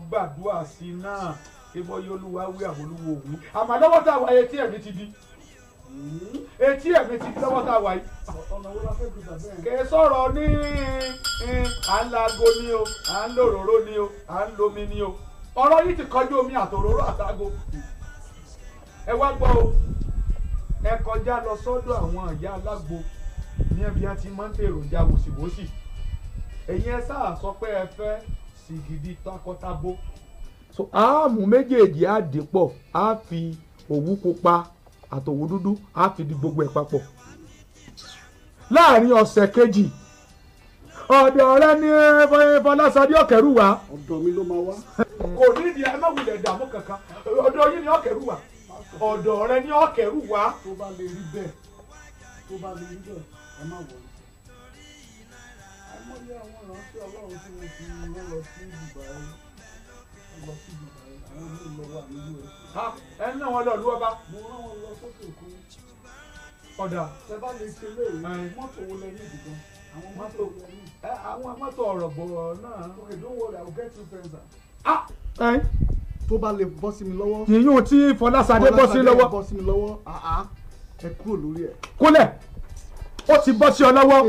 gbàdúrà sí i náà kí bọ́ yóò lúwa wí àwọn olúwo òwú àmọ́ lọ́wọ́ tá a wà etí ẹ̀mí ti di etí ẹ̀mí ti di lọ́wọ́ tá a wà yìí ọ̀nà wo la fẹ́ gbé bàbá yẹn. kì í sọ̀rọ̀ ní eh, à ń lago ni o à ń lo òróró ni o à ń lomi ni o ọ̀rọ̀ yìí ti kọjú omi àtòróró àtàgò ẹ wá gbọ́ o ẹ kọjá lọ sọ́dọ̀ àwọn ìyá alágbo ní ẹbí á ti máa ń tèròjà wòsíwòsì ẹ̀yin ẹ sáà sọ pé ẹ fẹ́ sìgìdì takọtabo. so áàmù méjèèjì á dì pọ̀ á fi òwú pupa àtòwú dúdú á fi di gbogbo ẹ̀ papọ̀ láàrin ọ̀sẹ̀ kejì ọ̀dọ̀ rẹ ní fọlásadé ọ̀kẹ́rù wá. ọ̀dọ̀ mi ló máa wá. kò nídìí ẹ má wulẹ̀ dààmú kankan ọ̀dọ̀ yín ni ọ̀kẹ́rù wá ọ̀dọ̀ rẹ ní ọ̀kẹ́rù wá. tó bá lè rí bẹ́ẹ̀ tó bá lè rí bẹ́ẹ̀ ẹ má wọlé. àìmọye àwọn ìránṣẹ́ ọlọ́run tí wọ́n fi wọ́n lọ sí Dubai wọ́n lọ sí Dubai àwọn míì lọ wà ní US. Ha, ẹ ní àwọn lọ́ọ̀lù ọba mo rán wọn lọ sókè òkun. ọ̀dà tẹ bá lè ṣe léyìí Ẹ. mọ́tò wo lẹ ní ìdìbò àwọn mọ́tò Mọ́tò. wo lẹ ní. ẹ àwọn mọ́tò ọ̀rọ̀ bọ̀ náà. okay don't worry i will get you friends. Ah, ẹ tó bá lè bọ́ sí mi lọ́wọ́. yìnyín tí fọlásadé bọ́ sí lọ́wọ́ bọ́ sí mi lọ́wọ́ àá ẹ kúrò lórí ẹ̀. kúnlẹ̀ ó ti bọ́ sí ọ lọ́wọ́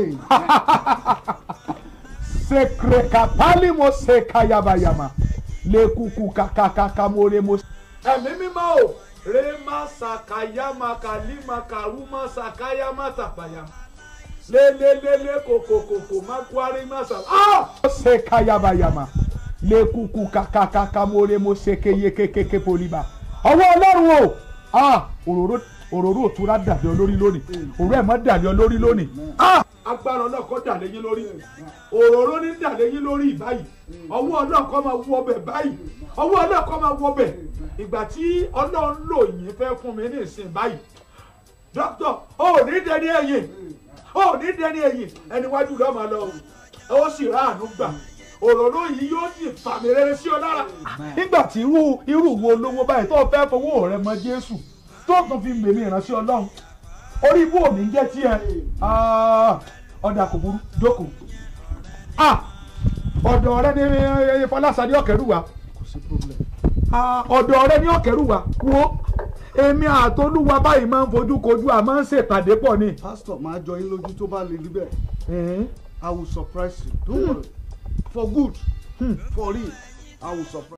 sekrekapali mo sekayabayama lekuku kakakaka more mo. ẹ̀mí mímọ́ o rema sakayama kalima karuma sakayama tapayama lelelele kokokoko makwari masa. ah sekayabayama lekuku kakakaka more mo sekeyekekeke poliba. ọwọ́ ọlọ́run o ah òróró òróró òtúrá dàbí olórí lónìí òróró ẹ̀ mọ́ dàbí olórí lónìí. ah agbára náà kọ́ dà lẹ́yìn lórí òróró ní dà lẹ́yìn lórí báyìí ọwọ́ náà kọ́ máa wọ bẹ̀ báyìí ọwọ́ náà kọ́ máa wọ bẹ̀ ìgbà tí ọlọ́run lò yín fẹ́ fún mi ní ìsìn báyìí dókítà ó ní dẹni ẹ̀yìn ó ní dẹni ẹ̀yìn ẹni wájú lọ́ọ́ máa lọ ó sì ráàánú gbà òróró yìí yóò sì fàmì rere sí ọ lára. nígbà tí irú irú wo lówó báyìí tó fẹ́ fowó rẹ mọ jésù tó tún fi mèmí ìránṣẹ́ ọlọ́run orí ibú òní jẹ́ tiẹ̀ ọ̀dà kò burú jókòó Ah, ọ̀dọ̀ rẹ ní fọlásadé ọ̀kẹ́rù wa kò sí problem. Ah, ọ̀dọ̀ rẹ ní ọ̀kẹ́rù wa wo èmi àtolúwa báyìí máa ń fojú kojú à máa ń ṣèpàdé pọ̀ ni. pastor máa jọ yín lójú tó bá lè rí bẹ́ẹ̀ Mhm. i will surprise you don't worry for good Hmm. for real i will surprise.